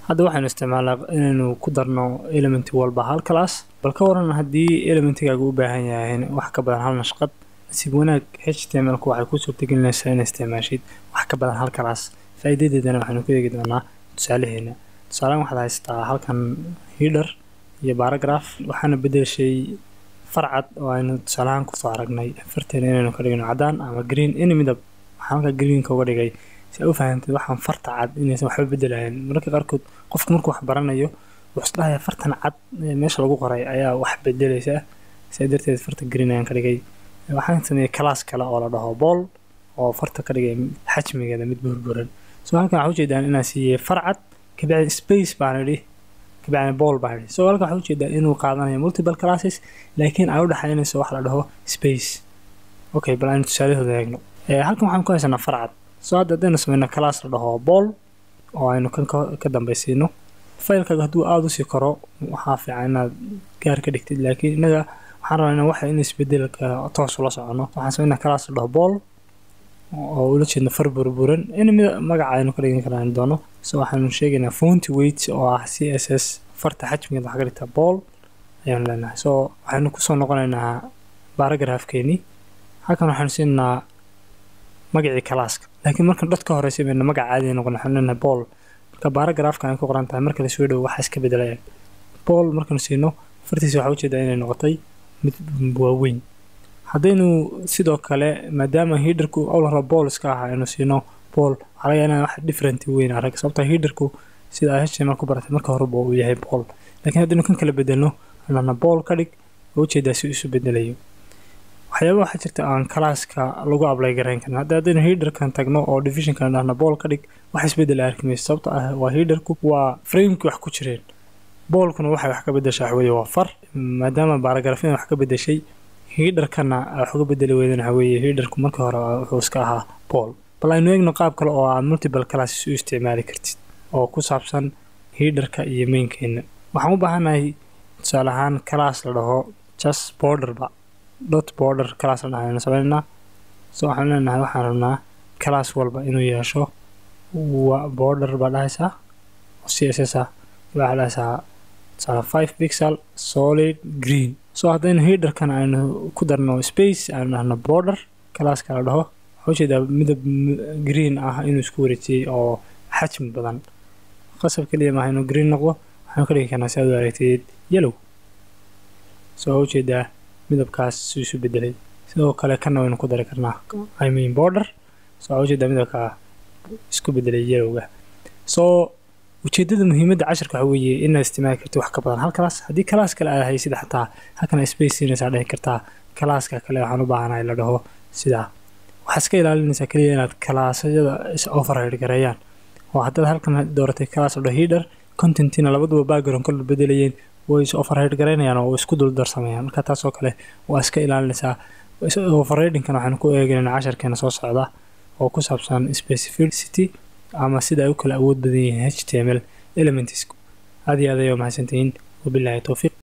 hadda waxaynu isticmaalnaa inaynu ku darno element walba hal class bal ka waran haddii elementigaaga u baahan yahay wax ka badan hal nashqad nasiib wanaag htmlku waxay ku suurtagelinaysaa inaad isticmaashid wax ka badan hal class faa'iidadeedana waxaynu ku eegi doonaa tusaalaheena tusaalehan waxaad haystaa halkan header iyo paragraph waxaana bedelshay farcad oo aynu tusaalahaan kusoo aragnay farteena inaynu ka dhigno cadaan ama green any midab waxaan halka greenka uga dhigay si aad u fahamtid waxaan farta cad inaysan waxba bedelayan mararka qaarkood qofka markuu wax baranayo wuxuu isdhahaya fartan cad meesha lagu qoray ayaa wax bedelaysa sidaa darteed farta green ayaan ka dhigay waxaan sameeyey class kale oo la dhaho bool oo farta ka dhigay xajmigeeda mid burburan so halkan waxaa ujeedaan inaan siiyey farcad kabacdi space baan idhi kabacdi bool baan idhi so halkan waxaa ujeedaa inuu qaadanayo multiple classes laakiin ay u dhexaynayso wax la dhaho space okay bal aynu tusaalahooda eegno halkan waxaan ku haysanaa farcad so hadda haddaynu sameyno class la dhaho bool oo aynu kan ka dambaysiino faylkaaga hadduu aada usii koro waxaa fiican inaad gaar ka dhigtid laakiin innaga waxaan rabaa inaan waxa in isbedelka toos ula socono waxaan sameynaa class la dhaho bool oo ula jeedno far burburan in magaca aynu ka dhigan karaan doono so waxaanu sheegaynaa fonty weight oo ah c s s farta xajmigeed waxaa ka dhigtaa bool ayaanu leenahay so waxaynu kusoo noqonaynaa baragraafkeenii halkan waxaanu siinaynaa magacii kalaaska laakiin markan dad ka horeysa bayna magaca caadi noqon waxaanu leenahay bool marka baragraafka ay ku qoran tahay marka la soo dhowo waxa iska bedelayaan bool markaanu siino fartiisa waxaa ujeedaa inay noqotay mid waaweyn haddaynu sidoo kale maadaama hiidarku awlara bool iska ah aynu siino bool waxaa laga inaan wax different weyn arag sababta hiidarku sida ay html ku baratay marka horeba uu yahay bool laakiin haddaynu kan kala bedelno anana bool ka dhig oo ujeedaa si isu bedelayo waxyaaba waxaa jirta aan kalaaska lagu ablay garayn karin hadda haddaynu hiidarkan tagno oo divisionkan dhahna bool ka dhig wax isbedel arki mayso sababta ah waa hiidarku waa frameki wax ku jireen boolkuna waxay wax ka bedeshaa waxweeye waa far maadaama baaragrafyadan wax ka bedeshay hiidarkana wax uga bedeli weydana waxaweeye hiidarku markii hore wuxuu iska ahaa bool bal aynu eegno qaab kale oo aad multiple classes u isticmaali kartid oo ku saabsan hiidarka iyo mainkeena waxaan u baahanahay tusaale ahaan class la dhaho just borderba dot border class la dhahaynu sameynaa so waxaan leenahay waxaan rabnaa class walba inuu yeesho wa border baa dhahaysaa oo c s s ah waxaa dhahaysaa tusaale five pixel solid green so haddaynu hiidarkan aynu ku darno space aynu dhahno border classka la dhaho waxaa ujeedaa midab green ah inuu isku wareejiyey oo xajmi badan qasab keliya maaha inuu green noqdo waxaanu ka dhigi karnaa si aad u aragteed yellow so waxaa ujeedaa midabkaas su isu bedelay sidoo kale kana waynu ku dari karnaa i mean border so waxaa ujeedaa midabka isku bedelay yellowga so ujeedada muhiimadda casharka waxa weeye inaad isticmaali kartid wax ka badan hal class haddii class kale aad haysid xataa halkan space siinaysaa dhihi kartaa classka kale waxaan u baahanahay la dhaho sidaa waxaa iska ilaalinaysaa keliya inaad kalaasyada is override gareeyaan oo haddaad halkan dooratay class la dhaho header contentina labaduba background kala bedelayeen way is override garaynayaan oo isku dul darsamayaan marka taasoo kale waa iska ilaalinaysaa overridingkan waxaanu ku eegaynaa casharkeena soo socda oo ku saabsan specificity ama sida ay u kala awood badan yihiin h t m l elements aad iyo aad ayaa mahadsantihiin wabilaahi towfiiq